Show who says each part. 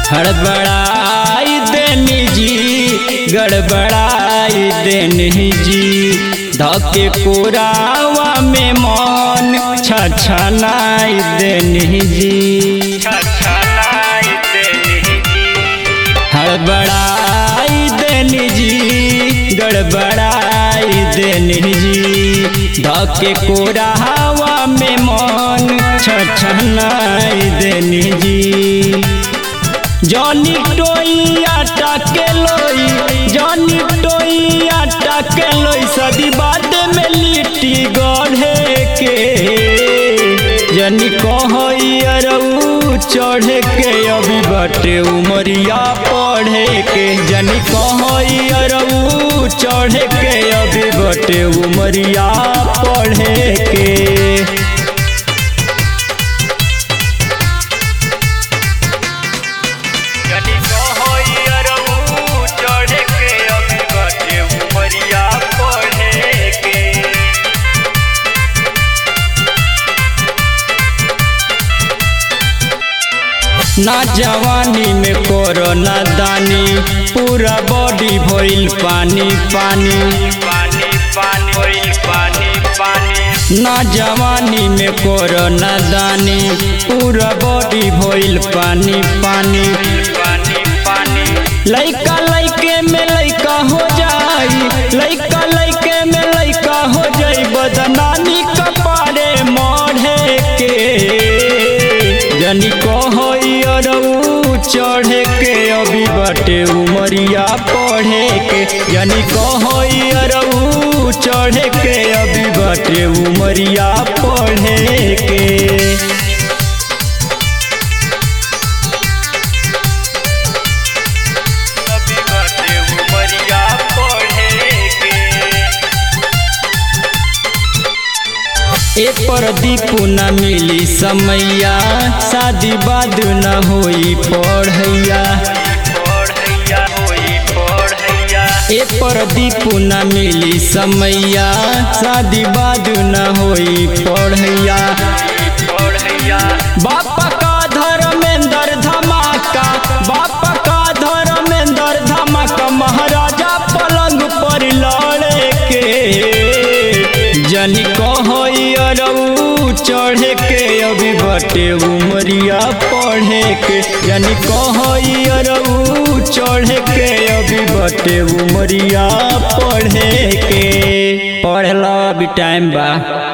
Speaker 1: हड़बड़ाई देनी जी गड़बड़ाई देनी जी धके कोरावा में मन छछनाई देनी जी छछनाई देनी जी हड़बड़ाई देनी जी गड़बड़ाई देनी जी धके कोरावा में मन छछनाई देनी जी जॉनी टोई आटा के लोई जॉनी टोई आटा के लोई सदी बाद में लिट्टी गढ़े के जनी कहई अरऊ चढ़े के अभी बटे उमरिया पढ़े के जनी कहई अरऊ चढ़े के अभी बटे उमरिया पढ़े के
Speaker 2: जनी कहई अरऊ चढ़े के अभी बाटे उमरिया पढ़े के
Speaker 1: ना जवानी में कोरोना दानी पूरा बॉडी भइल पानी पानी
Speaker 2: पानी पानी होइल पानी पानी
Speaker 1: ना जवानी में कोरोना दानी पूरा बॉडी भइल पानी पानी
Speaker 2: पानी पानी
Speaker 1: लइका लइके में लइका हो जाई लइका लइके में लइका हो जाई बदनामी कपारे मढ़े के जनी कहई अरऊ चढ़े के अभी बटे उमरिया पढ़े के जनी कहई अरऊ चढ़े के अभी बटे उमरिया पढ़े के
Speaker 2: अभी बाटे उमरिया पढ़े के
Speaker 1: ए पर दीपू न मिली समैया शादी बाद न होई पढ़ैया
Speaker 2: पढ़ैया होई पढ़ैया
Speaker 1: ए पर दीपू न मिली समैया शादी बाद न होई पढ़ैया
Speaker 2: पढ़ैया
Speaker 1: बाप का धर्मेंद्र धमाका बाप का धर्मेंद्र धमाका महाराजा पलंग पर लड़े के जनी कहई अरऊ चढ़े के अभी बटे उमरिया पढ़े के जनी कहई अरऊ चढ़े के अभी बटे उमरिया पढ़े के पढ़ लो अभी टाइम बा